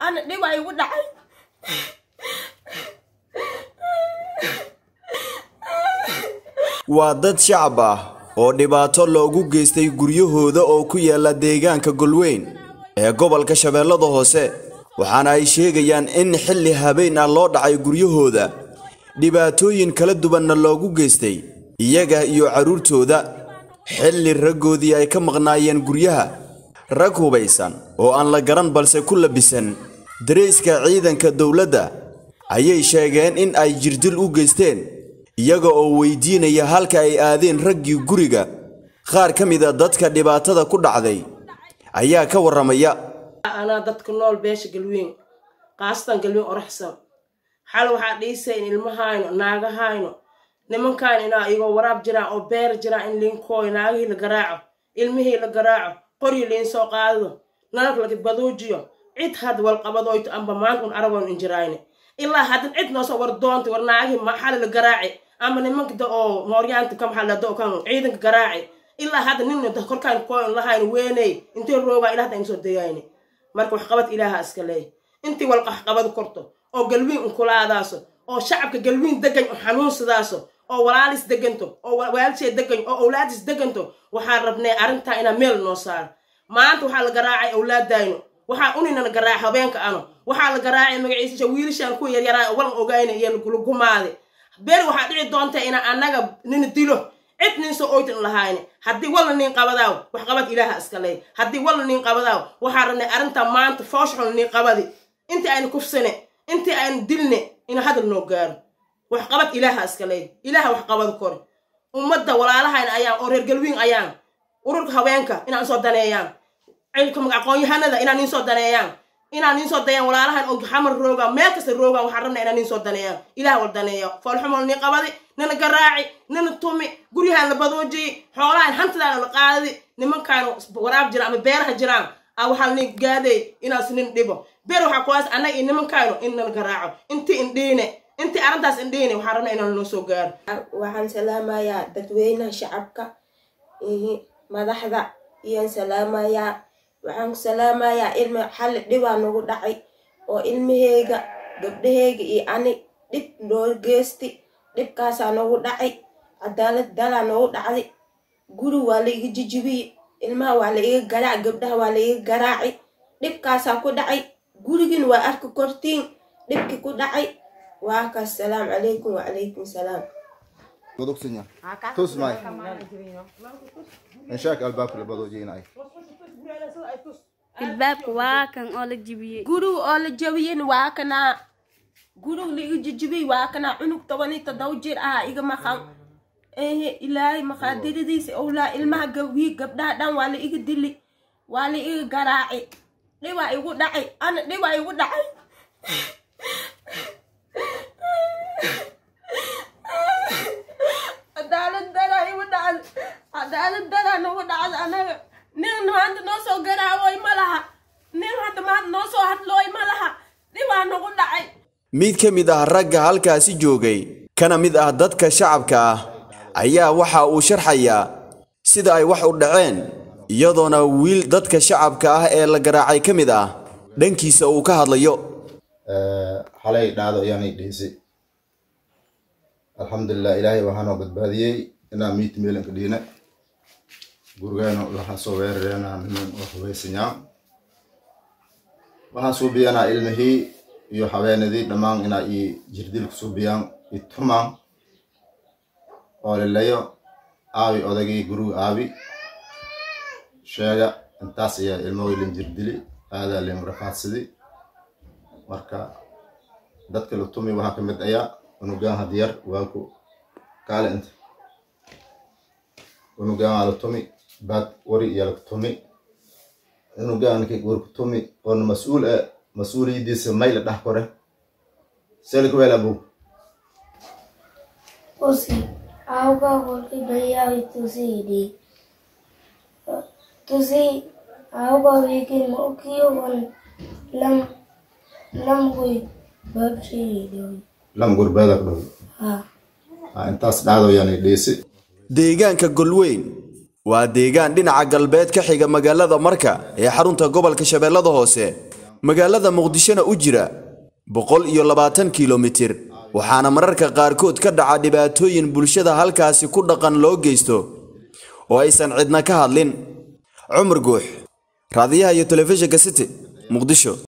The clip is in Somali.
ana dhiba igu dhacay waa dad shacab ah oo dhibaato loogu geystay guryahooda oo ku yaala deegaanka golweyn ee gobolka shabeellada hoose waxaana ay sheegayaan in xilli habeen ah loo dhacay guryahooda dhibaatooyin kala duwanna loogu geystay iyaga iyo carruurtooda xilli raggoodii ay ka maqnaayeen guryaha rag hubaysan oo aan la garan balse ku labisan darayska ciidanka dowladda ayay sheegeen in ay jirdil u geysteen iyaga oo weydiinaya halka ay aadeen raggii guriga qaar ka mid a dadka dhibaatada ku dhacday ayaa ka warramaya anaa dadka nool beesha galweyn qaasatan galweyn oraxsan xal waxaa dhiisay in ilmahayno naagahayno nimankaan inaa igoo waraab jiraan oo beer jiraan in liinkooyo naagihii la garaaco ilmihii la garaaco qoryi liin soo qaadido nalak laki baduujiyo cid had walqabadoyto amba maanta un aragoon injirayne ilaa haddan cid noosoo war doonta war naagihii maxali la garaaci ama nimanka da oo mooryaanta ka maxaa lado kan ciidanka garaaci ilaa hadda nin korkaan kooyn lahayn weeney intay roogaa ilaa hadda aynu soo degayne marka waxqabad ilaaha iska leey intii walqaxqabad korto oo galwiin unkulaadaaso oo shacabka galwiin degan oo xanuunsadaaso oo walaalis deganto oo waalishee degan oo awlaadis deganto waxaan rabnay arrintaa inaa meel noo saaro maanta waxaa la garaacay awlaadayno waxaa uninana garaaca habeenka ano waxaa la garaacay magaciisasha wiilashaan ku yaryaraa walan ogayna iyo lagulugumaade beri waxaa dhici doonta ina annaga nina dilo cid nin soo oytan lahayne haddii walla nin qabadaaw wax qabad ilaaha iska leey haddii walla nin qabadaaw waxaa rabnay arrintaa maanta foosxun nin qabadi intii aynu kufsane intii aynu dilne ina hadal noo gaaro wax qabad ilaaha iska leey ilaaha wax qabad kore ummadda walaalahayna ayaan oo reer galwiin ayaan ururka haweenka inaan soo daneeyaan cilka aqoon-yahanada inaan nin soo daneeyaan inaan nin soo dayaan walaalahan oo xamar roogaan meel kasta roogaan waxaan rabnaa inaan nin soo daneeyaan ilaah wal daneeyo foolxumol nin qabadi nana garaaci nana tumi guryahaan la badoojiyey xoolahan hantidaana la qaadadi nimankaan waraab jiraan ama beeraha jiraan a waxaa nin gaadhay inaas nin dhibo beer waxaa kuwaas annaga iyo nimankaanu in nana garaaco intii indhiine intii arrintaas indhiine waxaan rabnaa inaan noo soo gaaro waxaan salaamayaa dadweynaha shacabka madaxda iyaan salaamayaa waxaan ku salaamayaa ilmi xalli dhibaa nagu dhacay oo ilmaheyga gabdhaheyga iyo ani dhib noo geesti dhibkaasaa nagu dhacay cadaalad dalaa nagu dhacday guri waa la iga jijibiye ilmaha waa la iga garaac gabdhaha waa la iga garaaci dhibkaasaa ku dhacay gurigin waa arki kortiin dhibki ku dhacay waa kaas salaam calaykum wacalaykum salaam Godogsinya. Tus mai. Inshak albaabka la badoojinay. albaabka waa kan oo la jibiyey guriga oo la jabiyin waa kanaa guriga la iga jijibiyey waa kanaa cunug toban iyo toddoba jir ah iga maqan ehe ilaahay maqaadiradiisa owlaa ilmaha gawii gabdhaha dhan waa la iga dili waa la iga garaaci dhibaa igu dhacay ana dhibaa igu dhacay cadaalad daraa igu dhacda cadaalad daraa nagu dhacda anaga nin maanta noo soo garaawoy ma laha nin hadda maanta noo soo hadlooy ma laha dhibaa nagu dhacay mid ka mid ah ragga halkaasi joogay kana mid ah dadka shacabka ah ayaa waxa uu sharxayaa sida ay wax u dhaceen iyadoona wiil dadka shacabka ah ee la garaacay ka mid ah dhankiisa uu ka hadlayo Xalay dhacdo ayaanay dhihisay. Alxamdulilah ilaahay waxaanoo badbaadiyey inaan miit meelanka dhiina. Gurigeena waxaan soo weerareenaa niman oo hubaysanyaa. Waxaan suubiyanaa ilmihii iyo haweenadii dhammaan inaa ii jirdil ku suubiyaan ii tumaan oo lilayo aabi odagii guriga aabi sheega intaas ayaa ilmahooy lin jirdili aadaa lin rafaadsaday marka dadka la tumi waxaa ka mid ayaa unugaan hadiyar waa ku kaale inta unugaan waa la tumi baad wari iyo la tumi unugaanki war ku tumi oona mas-uul ah mas-uuliyadiisa may la dhax kore selka weel abu Usi, auga golki bhaiya tusi di. Tusi, auga wekin mokiyo wan lam lam gui babshi di. lam gurbeeda ku dhow Ha. Ah, intaas dhacdo ayaanay dhiisi deegaanka golweyn waa deegaan dhinaca galbeed ka xiga magaalada marka ee xarunta gobolka shabeellada hoose magaalada muqdishona u jira boqol iyo labaatan kilomitir waxaana mararka qaarkood ka dhaca dhibaatooyin bulshada halkaasi ku dhaqan loo geysto oo aysan cidna ka hadlin cumar guux raadiyaha iyo telefishinka city muqdisho